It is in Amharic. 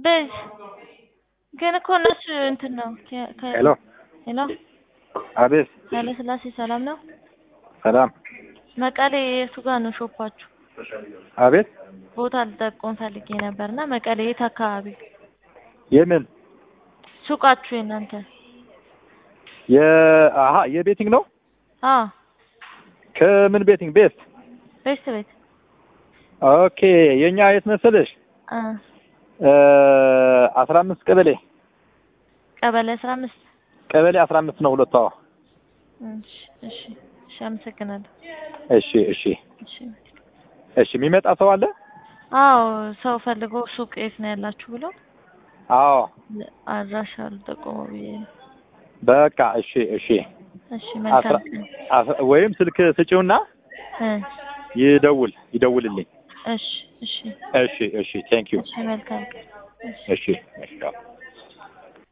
በዝ ግን እኮ እነሱ እንትን ነው ከ- ከ- ሄሎ ሄሎ አቤት ኃይለ ሥላሴ ሰላም ነው? ሰላም መቀሌ የቱ ጋር ነው ሾፓችሁ? አቤት ቦታ ልጠቁም ፈልጌ ነበር እና መቀሌ የት አካባቢ የምን ሱቃችሁ የእናንተ? የአሀ የቤቲንግ ነው አዎ ከምን ቤቲንግ ቤት ቤስት ቤት ኦኬ የኛ የት መሰለሽ አ አስራ አምስት ቀበሌ ቀበሌ አስራ አምስት ቀበሌ አስራ አምስት ነው ሁለቱ አዎ እሺ እሺ እሺ አመሰግናለሁ እሺ እሺ እሺ እሺ የሚመጣ ሰው አለ አዎ ሰው ፈልጎ ሱቅ የት ነው ያላችሁ ብሎ አዎ አድራሻ ልጠቁመው ብዬ ነው በቃ እሺ እሺ እሺ መልካም አስራ- ቀን አስራ- ወይም ስልክ ስጪውና እ ይደውል ይደውልልኝ እሺ እሺ እሺ እሺ ቴንክ ዩ እሺ መልካም ቀን እሺ እሺ እሺ አዎ።